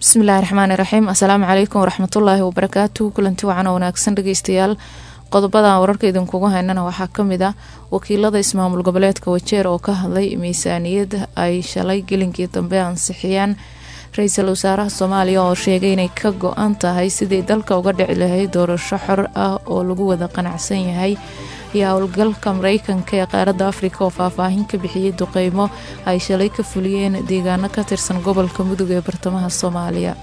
bismillahi raxmaani raxiim assalaamu calaykum waraxmatullaahi wabarakaatu kulanti wacan oo wanaagsan dhageystayaal qodobadan wararka idinkugu haynana waxaa kamid ah wakiilada ismaamul goboleedka wajeer oo ka hadlay miisaaniyad ay shalay gelinkii dambe ansixiyeen ra-iisul wasaaraha soomaaliya oo sheegay inay ka go-an tahay sidii dalka uga dhici lahayd doorasho xor ah oo lagu wada qanacsan yahay iyo howlgalka mareykanka ee qaaradda afrika oo faahfaahin ka bixiyey duqeymo ay shalay ka fuliyeen deegaano ka tirsan gobolka mudug ee bartamaha soomaaliya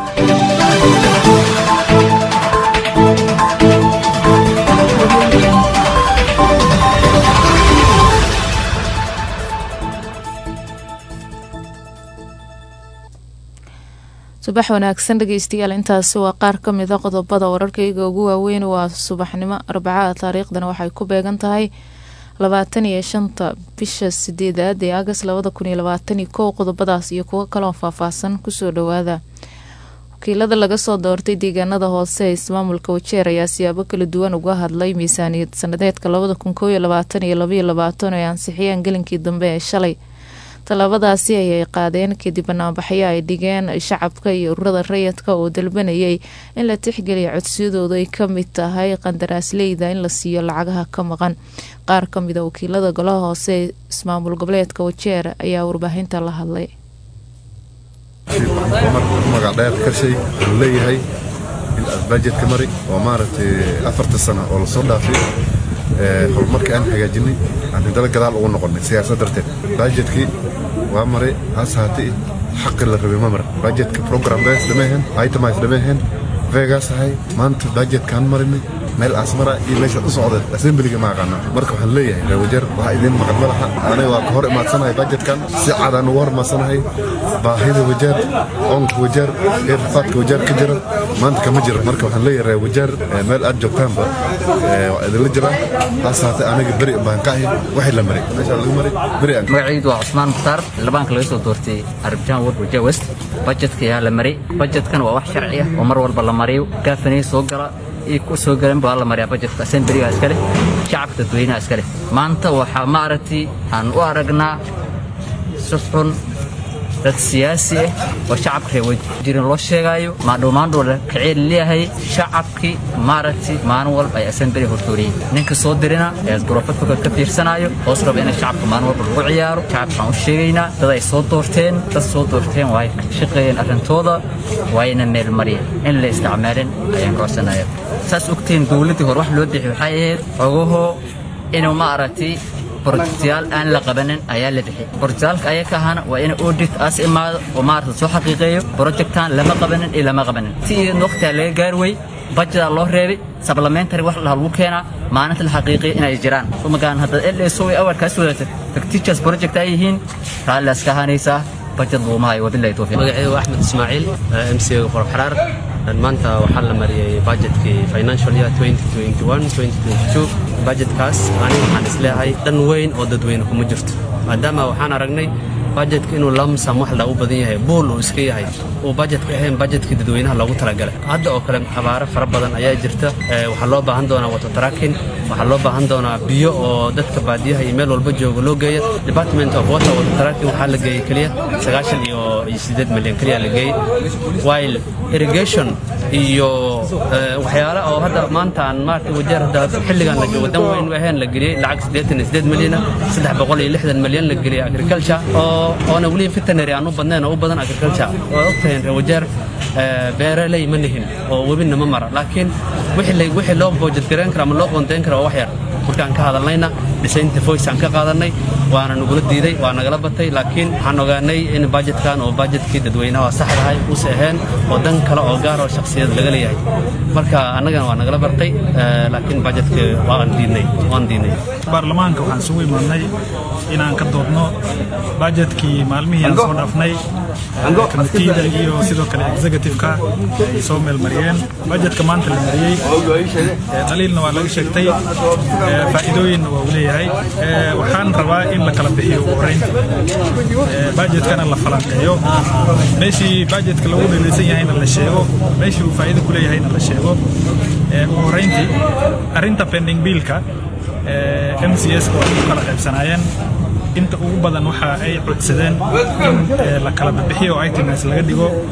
subax wanaagsan dhageystayaal intaasi waa qaar ka mida qodobada wararkayga ugu waaweyn waa subaxnimo arbacada taariikhdana waxay ku beegan tahay labaatan iyo shanta bisha sideedaad ee agas labada kun iyo labaatan iyo kow qodobadaas iyo kuwo kaloo faahfaahsan kusoo dhawaada wakiilada laga soo doortay deegaanada hoose ee ismaamulka wajeer ayaa siyaabo kala duwan uga hadlay miisaaniyad sanadeedka labada kun kow iyo labaatan iyo labaiyo labaatan oo ay ansixiyeen gelinkii dambe ee shalay tallaabadaasi ayay qaadeen kadib banaanbaxyo ay dhigeen shacabka iyo ururada rayidka oo dalbanayay in la tixgeliya codsiyadoodu ay kamid tahay qandaraasleyda in la siiyo lacagaha ka maqan qaar kamida wakiilada golaha hoose ee ismaamul goboleedka wajeer ayaa warbaahinta la hadlay magac dheer kashay wuxuu leeyahay in bajetka mari oo maaragtay afarta sano oo lasoo dhaafay horumarka aan hagaajinay aan hindala gadaal ugu noqonnay siyaasad darteed bajetkii waa maray hase haatee xaqi la rabay ma mar bajetka program bes dhamaahen itemis dhamaahen vegas ahay maanta bajetkaan marinay meel asmara iyo meeshaad u socda assemblyga ma aqaana marka waxaan leeyahay reewajeer waxaa idiin maqan madaxa aniga waa ka hor imaadsanahay bajetkan si cadaan ugu hor imaadsanahay baahida wajeer oonka wajeer ee rafaadka wajeer ka jira maanta kama jiro marka waxaan leeyahay reewajeer meel aad joogtaanba waa idinla jiraa hase haatee aniga beri baan ka ahay waxay la maray meeshaa lagu maray beri aan magacaydu waa cusmaan mukhtaar labaanka laga soo doortay arbijaan ward wajeer west bajetka ayaa la maray bajetkan waa wax sharci ah oo mar walba la mariyo gaafanay soo gala ku soo galan baa la mariyaa bajetka assemblyga iskale shacabka dadweynaha iskale maanta waxaa maaragtay aan u aragnaa si xun dad siyaasi ah oo shacabka reer wajirin loo sheegaayo maadhowmaandhow la kaceel leeyahay shacabkii maaragtay maalin walba ay assembly hortooriyeen ninka soo dirina ee gurofadka ka fiirsanaayo hoos raba inay shacabka maalin walba lagu ciyaaro shacabka waxaan u sheegaynaa dad ay soo doorteen dad soo doorteen waa ay ka shaqeeyeen arrintooda waayna meel mariyeen in la isticmaalin ayaan kocsanaya saas ogtiin dowladdii hore wax loo bixi waxay ahayd xogahoo inuu maaragtay borojektayaal aan la qabanin ayaa la bixi borojektyaalka ayaka ahana waa in audit aas imaado oo maarata soo xaqiiqeeyo borojektaan lama qabanin iyo lama qabanin si iyadna waqtigaa laga gaari wey bajedaa loo reebay sablamentary wax laha lagu keenaa maalinta la xaqiiqiya inay jiraan magaan haddaad lso way awarkaas wadaagtay fictitious project ay yihiin raalli aska ahaanaysaa bajet luumahayo wabilahi towfiiq magacaygu axmed ismaaciil m c qorab xaraar maanta waxaa la mariyey bajetkii financial year bajetkaas aniga waxaan isleeyahay dhan weyn oo dadweyne kuma jirto maadaama waxaan aragnay bajetka inuu lamsam wax lagu badan yahay buul uu iska yahay uu bajetka ahayn bajetkii dadweynaha loogu talagalay hadda oo kale abaaro fara badan ayaa jirta waxaa loo baahan doonaa watertracking waxaa loo baahan doonaa biyo oo dadka baadiyaha iyo meel walba jooga loo geeya department of water watertracking waxaa la geeyey keliya sagaashan iyo sideed milyan keliya la geeyey while irrigation iyo waxyaale oo hadda maanta aan maaragtay wajeer hadda xilligan la joogo dan weyn ahayn la geliyey lacag siddeetan iyo siddeed milyan saddex boqol iyo lixdan milyan la geliyey agriculture oo oona weli veterinary aan u badnayn oo u badan agriculture oo ogtahay rewajeer beeraley ma nihin oo webina ma mara laakiin wixii loo boojad garayn kara ama loo qoondayn kara waa wax yar markaan ka hadalnayna dhisaynta voice aan ka qaadanay waana nagula diiday waa nagala batay laakiin waxaan ogaanay in bajetkan oo bajetkii dadweynaha saxdahay uuse ahayn oo dan kale oo gaar oo shakhsiyad laga leeyahay marka annagana waa nagala bartay laakiin bajetka waan diidnay waan diidnay baarlamaanka waxaan isugu imaadnay inaan ka doodno bajetkii maalmihii aan soo dhaafnay komitida iyo sidoo kale executive-ka ay soo meelmariyeen bajetka maanta la mariyey dhaliilna waa laga sheegtay faa'iidooyinna waa uu leeyahay waxaan rabaa in la kala bixiyo ugu horeynta bajetkana la falanqeeyo meeshii bajetka lagu dhelaysan yahayna la sheego meeshii uu faa'iido ku leeyahayna la sheego ugu horeyntii arrinta pending biilka m c s waa ku kala qaybsanaayeen inta ugu badan waxa ay codsadeen in la kala bixiyo items laga dhigo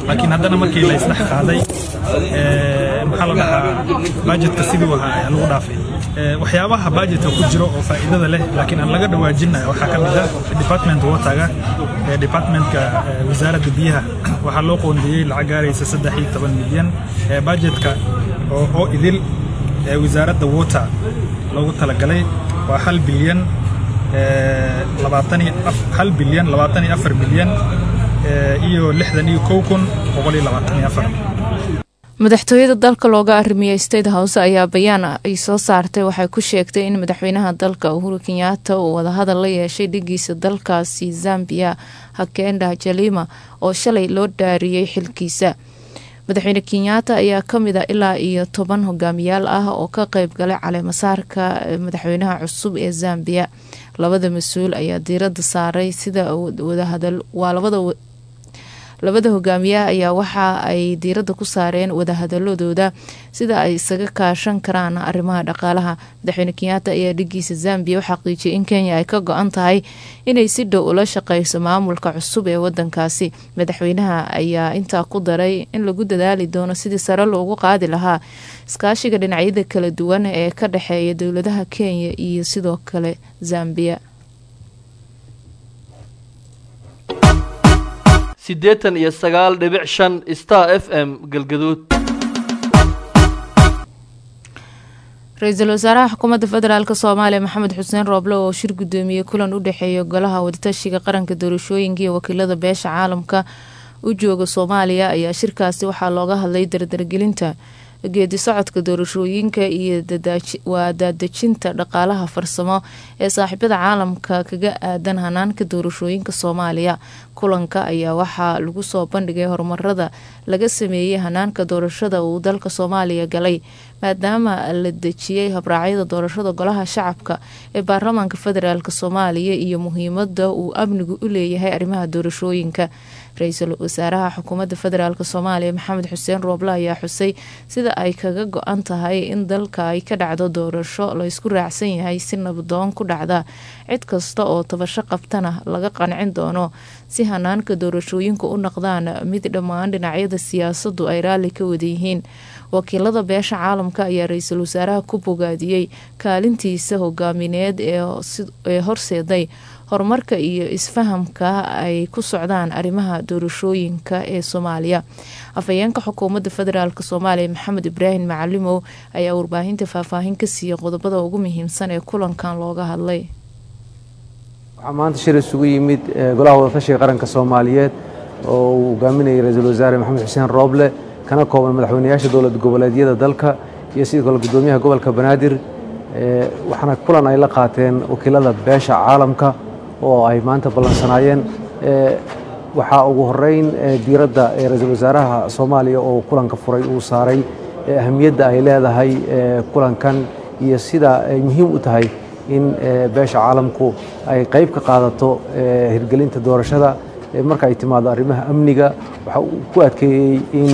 laakiin haddana markii la isdhex qaaday maxaa la dhahaa bajetka siduu ahaa ayaa lagu dhaafay waxyaabaha bajetka ku jiro oo faa'iidada leh laakiin aan laga dhawaajinaya waxaa ka mid ah department waterga departmentka wasaaradda biyaha waxaa loo qoondeeyey lacag gaaraysa saddex iyo toban milyan bajetka oo idil wasaaradda water loogu talagalay waa hal bilyan hal bilyan labaatan iyo afar milyan iyo lixdan iyo kow kun boqol iyo labaatan iyo afar madaxtooyada dalka looga arimiya state house ayaa bayaan ay soo saartay waxay ku sheegtay in madaxweynaha dalka uhuru kenyaata uu wadahadal la yeeshay dhigiisa dalkaasi zambia hakenda jalima oo shalay loo dhaariyey xilkiisa madaxweyne kenyaata ayaa kamid a ilaa iyo toban hogaamiyaal ah oo ka qeyb galay caleemasaarka madaxweynaha cusub ee zambia labada mas-uul ayaa diirada saaray sida wadahadal waa labada labada hogaamiyaha ayaa waxa ay diiradda ku saareen wadahadaladooda sida ay isaga kaashan karaan arrimaha dhaqaalaha madaxweyne kenyaata ayaa dhigiisa zambia u xaqiijiyay in kenya ay ka go-an tahay inay si dhow ula shaqeyso maamulka cusub ee wadankaasi madaxweynaha ayaa intaa ku daray in lagu dadaali doono sidii sare loogu qaadi lahaa iskaashiga dhinacyada kala duwan ee ka dhexeeya dowladaha kenya iyo sidoo kale zambia siddeetan iyo sagaal dhibic shan star f m galgaduud ra-iisul wasaaraha xukuumadda federaalk soomaaliya maxamed xuseen rooble oo shir guddoomiyey kulan u dhexeeya golaha wadatashiga qaranka doorashooyinka iyo wakiilada beesha caalamka u jooga soomaaliya ayaa shirkaasi waxaa looga hadlay dardargelinta geedi socodka doorashooyinka iyo waa daadejinta dhaqaalaha farsamo ee saaxiibada caalamka kaga aadan hanaanka doorashooyinka soomaaliya kulanka ayaa waxaa lagu soo bandhigay horumarada laga sameeyey hanaanka doorashada uu dalka soomaaliya galay maadaama la dejiyey habraacyada doorashada golaha shacabka ee baarlamaanka federaalk soomaaliya iyo muhiimada uu amnigu u leeyahay arrimaha doorashooyinka ra-iisul wasaaraha xukuumadda federaalk soomaaliya maxamed xuseen rooble ayaa xusay sida ay kaga go-an tahay in dalka ay ka dhacdo doorasho laysku raacsan yahay si nabadoon ku dhacda cid kasta oo tabasho qabtana laga qancin doono si hanaanka doorashooyinka u noqdaan mid dhammaan dhinacyada siyaasadu ay raalli ka wada yihiin wakiilada beesha caalamka ayaa ra-iisul wasaaraha ku bogaadiyey kaalintiisa hogaamineed ee horseeday horumarka iyo isfahamka ay ku socdaan arrimaha doorashooyinka ee soomaaliya afhayeenka xukuumadda federaalk soomaaliya maxamed ibraahim macalimow ayaa warbaahinta faahfaahin ka siiyey qodobada ugu muhiimsan ee kulankan looga hadlay waxaa maanta shir isugu yimid golaha wadatashiga qaranka soomaaliyeed oo uu hogaaminayay ra-iisul wasaare maxamed xuseen rooble kana kooban madaxweynayaasha dowlad goboleedyada dalka iyo sidoo kale gudoomiyaha gobolka banaadir waxaana kulan ay la qaateen wakiilada beesha caalamka oo ay maanta ballansanaayeen waxaa ugu horeyn diiradda ra-iisul wasaaraha soomaaliya oo kulanka furay uu saaray ahamiyadda ay leedahay kulankan iyo sida ay muhiim u tahay in beesha caalamku ay qayb ka qaadato hirgelinta doorashada marka ay timaado arrimaha amniga waxa uu ku adkeeyey in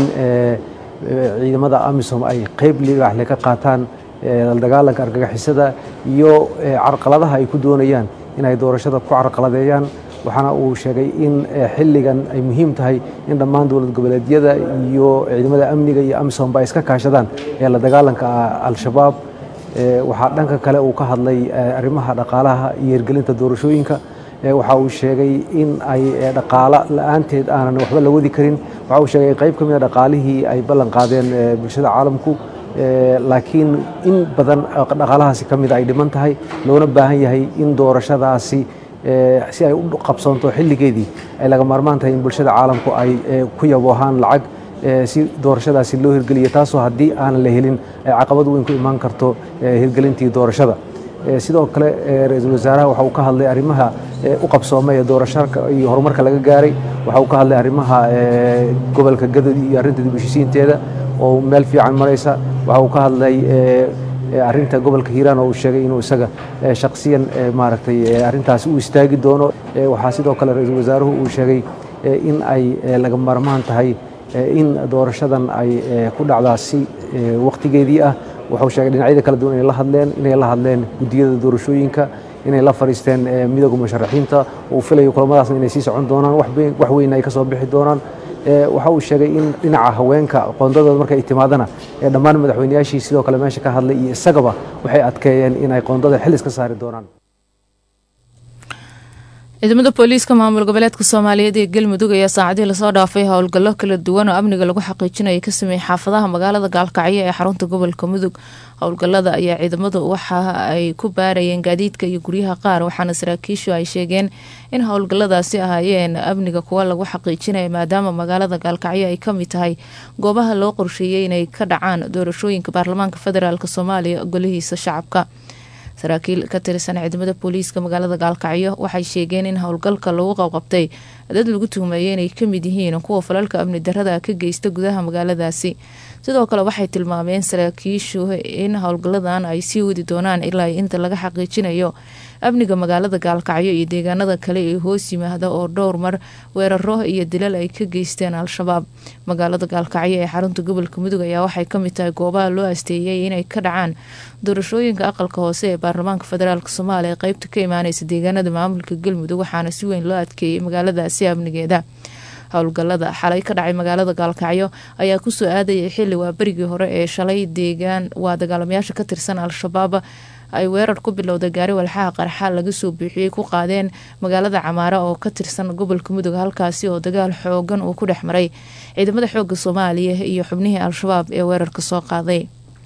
ciidamada amisom ay qayb libaxle ka qaataan la dagaalanka argagixisada iyo carqaladaha ay ku doonayaan inay doorashada ku carqaladeeyaan waxaana uu sheegay in xilligan ay muhiim tahay in dhammaan dowlad goboleedyada iyo ciidamada amniga iyo amisomba ay iska kaashadaan ee la dagaalanka al-shabaab waxaa dhanka kale uu ka hadlay arrimaha dhaqaalaha iyo hirgelinta doorashooyinka waxa uu sheegay in ay dhaqaalo la-aanteed aanan waxba la wadi karin waxa uu sheegay qayb ka mid a dhaqaalihii ay ballan qaadeen bulshada caalamku laakiin in badan dhaqaalahaasi ka mida ay dhiman tahay loona baahan yahay in doorashadaasi si ay u qabsoonto xilligeedii ay laga maarmaan tahay in bulshada caalamku ay ku yaboohaan lacag si doorashadaasi loo hirgeliyo taasoo haddii aanan la helin ay caqabad weyn ku imaan karto hirgelintii doorashada sidoo kale ra-iisul wasaaraha waxa uu ka hadlay arrimaha u qabsoomay ee doorashaka iyo horumarka laga gaaray waxa uu ka hadlay arrimaha gobolka gadod iyo arrinta dib heshiisiinteeda oo meel fiican maraysa waxa uu ka hadlay arrinta gobolka hiiraan oo uu sheegay inuu isaga shakhsiyan maaragtay arrintaasi u istaagi doono waxaa sidoo kale ra-iisul wasaaruhu uu sheegay in ay laga maarmaan tahay in doorashadan ay ku dhacdaa si wakhtigeedii ah wuxuu sheegay dhinacyada kala duwan inay la hadleen inay la hadleen guddiyada doorashooyinka inay la fadhiisteen midooda musharaxiinta uu filayo kulamadaasna inay sii socon doonaan wax weyn ay ka soo bixi doonaan waxa uu sheegay in dhinaca haweenka qoondadooda marka ay timaadana dhammaan madaxweynayaashii sidoo kale meesha ka hadlay iyo isagaba waxay adkeeyeen inay qoondada xil iska saari doonaan ciidamada booliiska maamul goboleedka soomaaliyeed ee galmudug ayaa saacadihii lasoo dhaafay howlgallo kala duwan oo amniga lagu xaqiijinaya ka sameeyey xaafadaha magaalada gaalkacyo ee xarunta gobolka mudug howlgalada ayaa ciidamadu waxa ay ku baarayeen gaadiidka iyo guryaha qaar waxaana saraakiishu ay sheegeen in howlgaladaasi ahaayeen amniga kuwa lagu xaqiijinaya maadaama magaalada gaalkacyo ay kamid tahay goobaha loo qorsheeyey inay ka dhacaan doorashooyinka baarlamaanka federaalk soomaaliya golihiisa shacabka saraakiil ka tirsan ciidamada booliiska magaalada gaalkacyo waxay sheegeen in howlgalka lagu qabqabtay dad lagu tuhmeeyay inay kamid yihiin kuwa falalka amni darada ka geysta gudaha magaaladaasi sidoo kale waxay tilmaameen saraakiishu in howlgaladan ay sii wadi doonaan ilaa inta laga xaqiijinayo amniga magaalada gaalkacyo iyo deegaanada kale ee hoos yimaada oo dhowr mar weeraro iyo dilal ay ka geysteen al-shabaab magaalada gaalkacyo ee xarunta gobolka mudug ayaa waxay kamid tahay goobaha loo asteeyay inay ka dhacaan doorashooyinka aqalka hoose ee baarlamaanka federaalk soomaaliya qeybta ka imaaneysa deegaanada maamulka galmudug waxaana si weyn loo adkeeyay magaaladaasi amnigeeda howlgalada xalay ka dhacay magaalada gaalkacyo ayaa kusoo aadayay xili waa berigii hore ee shalay deegaan waa dagaalamayaasha ka tirsan al-shabaab ay weerar ku bilowday gaari walxaha qarxa laga soo buuxiyey ku qaadeen magaalada camaara oo ka tirsan gobolka mudug halkaasi oo dagaal xoogan uu ku dhex maray ciidamada xooga soomaaliya iyo xubnihii al-shabaab ee weerarka soo qaaday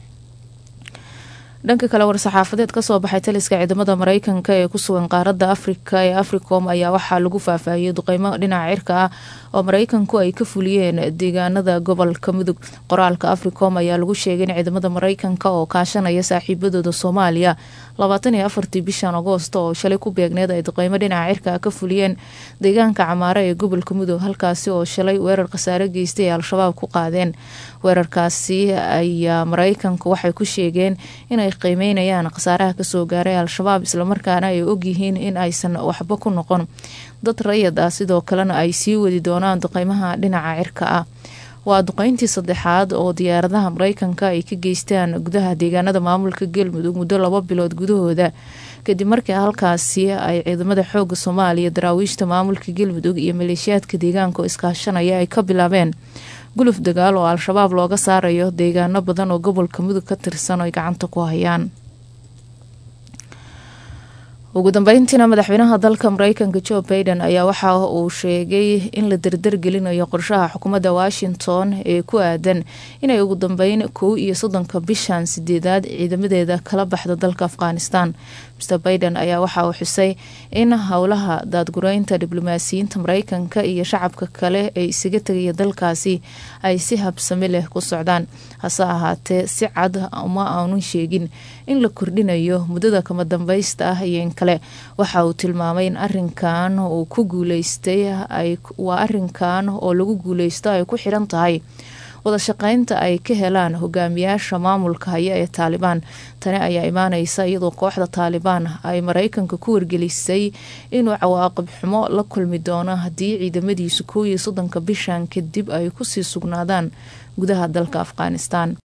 dhanka kale war-saxaafadeed kasoo baxay taliska ciidamada mareykanka ee kusugan qaaradda afrika ee africom ayaa waxaa lagu faahfaahiyey duqeymo dhinaca cirka ah oo mareykanku ay ka fuliyeen deegaanada gobolka mudug qoraalka africom ayaa lagu sheegay in ciidamada mareykanka oo kaashanaya saaxiibadooda soomaaliya labaatan iyo afartii bishan agoosto oo shalay ku beegneed ay duqeymo dhinaca cirka ah ka fuliyeen deegaanka camaare ee gobolka mudug halkaasi oo shalay weerar khasaare geystay ee al-shabaab ku qaadeen weerarkaasi ayaa mareykanku waxay ku sheegeen inay qiimeynayaan khasaaraha kasoo gaaray al-shabaab islamarkaana ay ogyihiin in aysan waxba ku noqon dad rayad ah sidoo kalena ay sii wadi doonaan duqeymaha dhinaca cirka ah waa duqeyntii saddexaad oo diyaaradaha mareykanka ay ka geystaan gudaha deegaanada maamulka galmudug muddo laba bilood gudahooda kadib markii halkaasi ay ciidamada xooga soomaaliya daraawiishta maamulka galmudug iyo maleeshiyaadka deegaanka oo iskaashanaya ay ka bilaabeen guluf dagaal oo al-shabaab looga saarayo deegaano badan oo gobolka mudug ka tirsan oo ay gacanta ku hayaan ugu dambeyntiina madaxweynaha dalka mareykanka joe baiden ayaa waxa uu sheegay in la dardargelinayo qorshaha xukuumadda washington ee ku aadan inay ugu dambeyn kow iyo soddonka bishan sideedaad ciidamadeeda kala baxda dalka afghanistan mr baiden ayaa waxa uu xusay in howlaha daadgureynta diblomaasiyiinta mareykanka iyo shacabka kale ee isaga tegaya dalkaasi ay si habsami leh ku socdaan hase ahaatee si cad uma aanu sheegin in la kordhinayo muddada kama dambaysta ah iyo in kale waxa uu tilmaamay in arinkan uu ku guuleystay waa arinkan oo lagu guuleysto ay ku xiran tahay wadashaqeynta ay ka helaan hogaamiyaasha maamulka haya ee taalibaan tani ayaa imaaneysa iyadoo kooxda taalibaan ay mareykanka ku wargelisay inuu cawaaqib xumo la kulmi doono haddii ciidamadiisu kow iyo soddonka bishan kadib ay kusii sugnaadaan gudaha dalka afghanistan